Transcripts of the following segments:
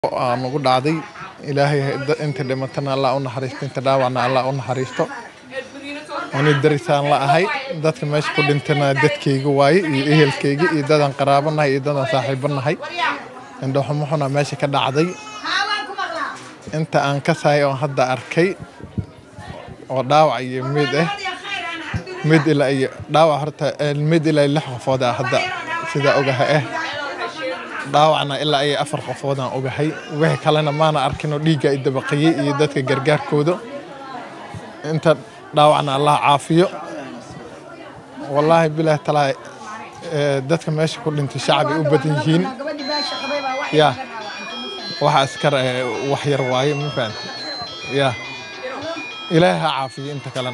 aa nagu dhacday ilaahay inta dhimatana allah u naxariisto inta dhaawacna allah u naxariisto ani darisaan la ahay dadka meesha ku dhintana dadkayga waaye iyo ehelkayga iyo dadaan qaraabo nahay iyo dadaan saaxiibo nahay indhaxumo xuna meesha ka dhacday inta aan ka sahay oon hadda arkay oo dhaawac iyo mid ah mid ilaa iyo dhaawac horta mid ilaa lix qofood ah hadda sidaa ogaha ah dhaawacna ilaa iyo afar qofood aan ogahay wixii kalena maana arkin oo dhiigga i dabaqayey iyo dadka gargaarkooda inta dhaawacna allah caafiyo wallaahi bilaah talaa dadka meesha ku dhintay shacbi u badan yihiin ya waxa askar wax yar waaye ma fahamti ya ilaahay ha caafiyo inta kalena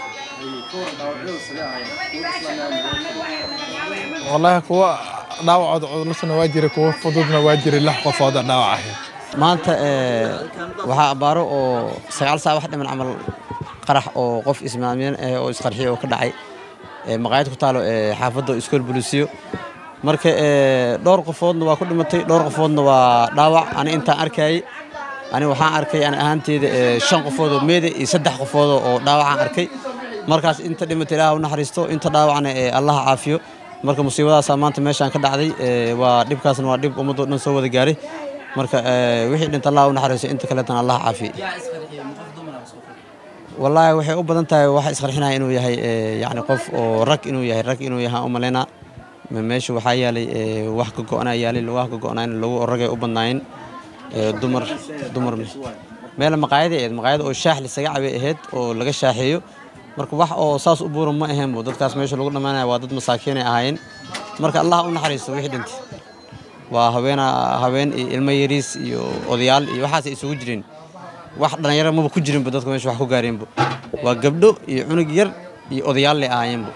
wallaahi kuwa dhaawacooda culusna waa jira kuwa fududna waa jira lix qofooda dhaawac ahayd maanta waxaa abbaaro oo sagaal saac wax dhiman camal qarax oo qof ismaamiyeen oo isqarxiyo oo ka dhacay maqaayad ku taalo xaafadda iskool bulisiyo marka dhowr qofoodna waa ku dhimatay dhowr qofoodna waa dhaawac ani intaan arkayay ani waxaan arkay ani ahaanteyda shan qofood oo meeda iyo saddex qofood oo dhaawacaan arkay markaas inta dhimata ilaah u naxariisto inta dhaawacna allah caafiyo marka musiibadaasaa maanta meeshaan ka dhacday waa dhibkaasna waa dhib ummadoo dhan soo wada gaaray marka wixii dhinta allah u naxariisto inta kaleetana allah caafiye wallaahi waxay u badan tahay waxa isqarxinaya inuu yahay yani qof oo rag inuu yahay rag inuu yahay u malaynaa meesha waxaa yaalay wax ka go'naa yaalay wax ka go'nayn lagu ragay u badnaayeen dumar dumar meel maqaayada ahayd maqaayada oo shaax lisaga cabay ahayd oo laga shaaxeeyo marka wax oo saas u buuran ma ahaynbo dadkaas meesha lagu dhammaanaya waa dad masaakiinay ahaayeen marka allah u naxariisto wixii dhintay waa haweena haween iyo ilmo yariis iyo odayaal iyo waxaasay isugu jireen wax dhallinyaro maba ku jirinba dadka meesha wax ku gaareenbo waa gabdho iyo cunug yar iyo odayaal lay ahaayeenbo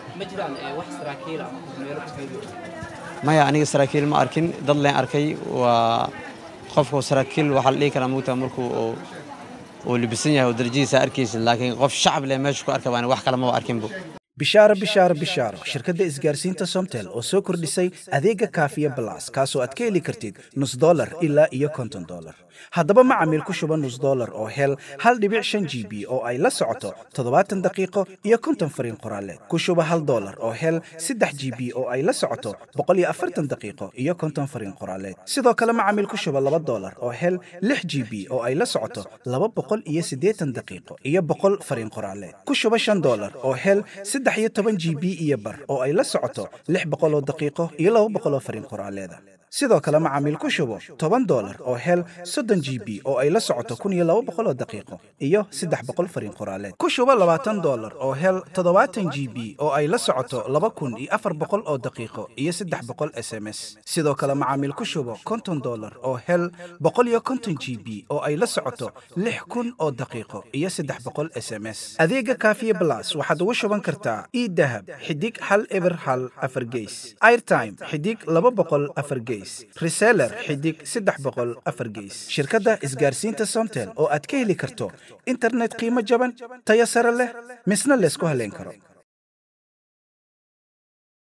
maya aniga saraakiil ma arkin dad leen arkay waa qofka saraakiil waxaa la dhihi karaa mugtaa markuu oo libisan yahay oo darajihiisa arkaysid laakiin qof shacab leh meesha ku arka baan wax kale maba arkinbo bishaaro bishaaro bishaaro shirkadda isgaarsiinta somtel oo soo kordhisay adeega kaafiya balas kaasoo aad ka heli kartid nus dolar ilaa iyo konton dolar haddaba macamiil ku shuba nus dolar oo hel hal dhibic shan g b oo ay la socoto toddobaatan daqiiqo iyo konton fariin qoraaleed ku shuba hal dolar oo hel saddex g b oo ay la socoto boqol iyo afartan daqiiqo iyo konton fariin qoraaleed sidoo kale macamiil ku shuba laba dolar oo hel lix g b oo ay la socoto laba boqol iyo siddeetan daqiiqo iyo boqol fariin qoraaleed ku shuba shan dolar oo hel saddex iyo toban g b iyo bar oo ay la socoto lix boqoloo daqiiqo iyo laba boqoloo fariin qoraaleeda sidoo kale macaamiil ku shubo toban dolar oo hel soddon g b oo ay la socoto kun iyo laba boqoloo daqiiqo iyo saddex boqol fariin qoraaleed ku shubo labaatan dolar oo hel toddobaatan g b oo ay la socoto laba kun iyo afar boqol oo daqiiqo iyo saddex boqol s m s sidoo kale macaamiil ku shubo konton dolar oo hel boqol iyo konton g b oo ay la socoto lix kun oo daqiiqo iyo saddex boqol s m s adeega kaafiye blas waxaad ugu shuban kartaa idahab xidig hal eber hal afar geys airtime xidig laba boqol afar geys reseller xidig saddex boqol afar geys shirkadda isgaarsiinta somtel oo aad ka heli karto internet qiimo jaban tayo sare leh misna laysku haleyn karo